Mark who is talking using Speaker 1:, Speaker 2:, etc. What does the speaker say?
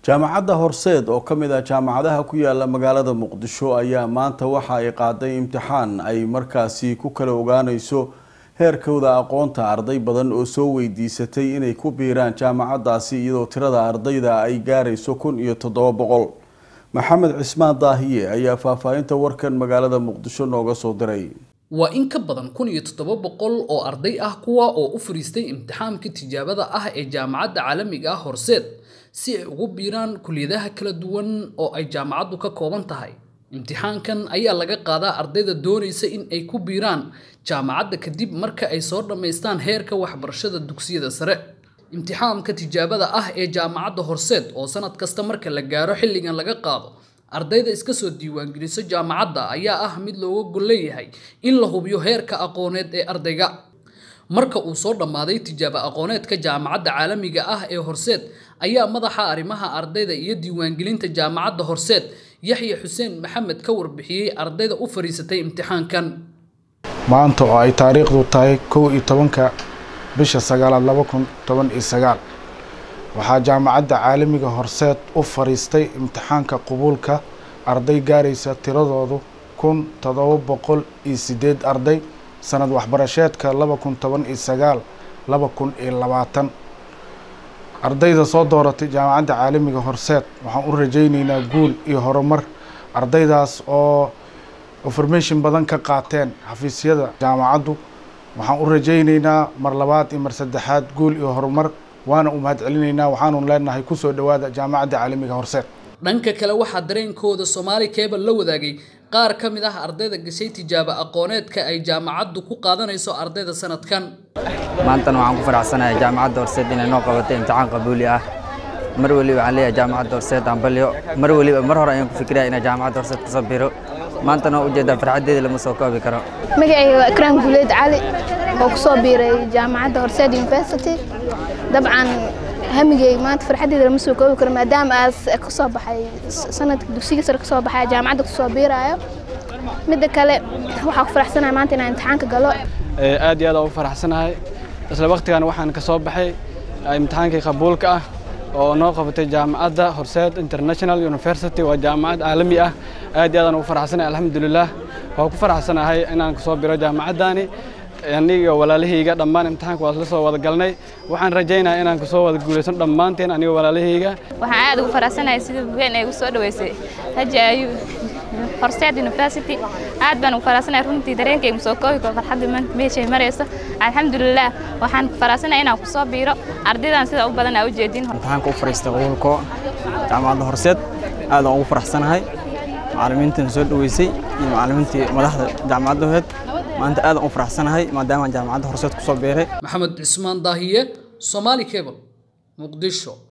Speaker 1: jaamacadda horseed oo ka mid ah jaamacadaha ku yaala magaalada muqdisho ayaa maanta waxa ay qaaday imtixaan ay markaasi ku kala ogaaneyso heerkooda aqoonta arday badan oo soo weydiisatay inay ku biiraan jaamacadaasi iyadoo tirada ardayda ay gaarayso kun iyo toddoba boqol maxamed cismaan daahiye ayaa faahfaahinta warkan magaalada muqdisho nooga soo diray
Speaker 2: waa in ka badan kun iyo toddoba boqol oo arday ah kuwa oo u fariistay imtixaamka tijaabada ah ee jaamacadda caalamiga ah horseed si ay ugu biiraan kuliyadaha kala duwan oo ay jaamacaddu ka kooban tahay imtixaankan ayaa laga qaadaa ardayda doonaysa in ay ku biiraan jaamacadda kadib marka ay soo dhammaystaan heerka waxbarashada dugsiyada sare imtixaamka tijaabada ah ee jaamacadda horseed oo sanad kasta marka la gaaro xilligan laga qaado ardayda iska soo diiwaangeliso jaamacadda ayaa ah mid looga gol leeyahay in la hubiyo heerka aqooneed ee ardayga marka uu soo dhammaaday tijaabo aqooneedka jaamacadda caalamiga ah ee horseed ayaa madaxa arrimaha ardayda iyo diiwaangelinta jaamacadda horseed yaxya xuseen maxamed ka warbixiyey ardayda u fadhiisatay imtixaankan
Speaker 3: maanta oo ay taariikhdu tahay kow iyo tobanka bisha sagaalaad laba kun toban iyo sagaal waxaa jaamacadda caalamiga horseed u fadhiistay imtixaanka qubuulka arday gaaraysa tiradoodu kun toddoba boqol iyo sideed arday sanad waxbarasheedka laba kun toban iyo sagaal laba kun iyo labaatan ardayda soo dooratay jaamacadda caalamiga horseed waxaan u rajayneynaa guul iyo horumar ardaydaas oo information badan ka qaateen xafiisyada jaamacaddu waxaan u rajayneynaa mar labaad iyo mar saddexaad guul iyo horumar waana u mahad celinaynaa waxaanu leenahay kusoo dhowaada jaamacadda caalamiga horseed
Speaker 2: dhanka kale waxaa dareenkooda soomaali cable la wadaagay qaar ka mid ah ardayda gashay tijaabo aqooneedka ay jaamacaddu ku qaadanayso ardayda sanadkan
Speaker 4: maantana waxaan ku faraxsanahay jaamacadda horseed inay noo qabatay imtixaan qabuuli ah mar weliba waxaan leeyahay jaamacadda horseed aan balyo mar weliba mar hore ayaan ku fikiraya inay jaamacadda horseed kasoo biro maantana waa ujeedaa farxaddeeda lama soo koobi karo
Speaker 5: magacayga waa ikraan guuleed cali oo ku soo biiray jaamacadda horseed university dabcan hamigay maanta farxaddeeda lama soo koobi karo maadaama aas ka soo baxay sanadka dugsiga sare ka soo baxay jaamacadda kusoo biiraayo midda kale waxaa ku faraxsanahay maanta inaan imtixaanka galo
Speaker 6: aad iyo aad aan u faraxsanahay isla waqtigan waxaan ka soo baxay imtixaankii qabuulka ah oo noo qabatay jaamacadda horseed international university waa jaamacad caalami ah aad iyo aad aan ugu faraxsanahay alxamdulilah waxaan ku faraxsanahay inaan kasoo biro jaamacaddaani aniga walaalahayga dhammaan imtixaanka waa la soo wada galnay waxaan rajaynayaa inaan kasoo wada guulaysan dhammaanteen aniga walaalahayga
Speaker 7: waxaan aad ugu faraxsanahay sida weyn ay ugu soo dhaweysay haji ayu horseed university aad baan ugu faraxsanahay runtii dareenkayga soo koobi karo farxadda maanta meeshay marayso alxamdulilah waxaan faraxsanahay inaan kusoo biiro ardaydan sida u badan aa u jeedin
Speaker 8: imtixaanka u fariistay qowlko jaamacadda horseed aad aan ugu faraxsanahay macallimiintan soo dhaweysay iyo macallimiintii madaxda jaamacadda horeed maanta aad aan u faraxsanahay maadaama jaamacadda horseed kusoo biiray
Speaker 2: maxamed cismaan daahiye somaali cable muqdisho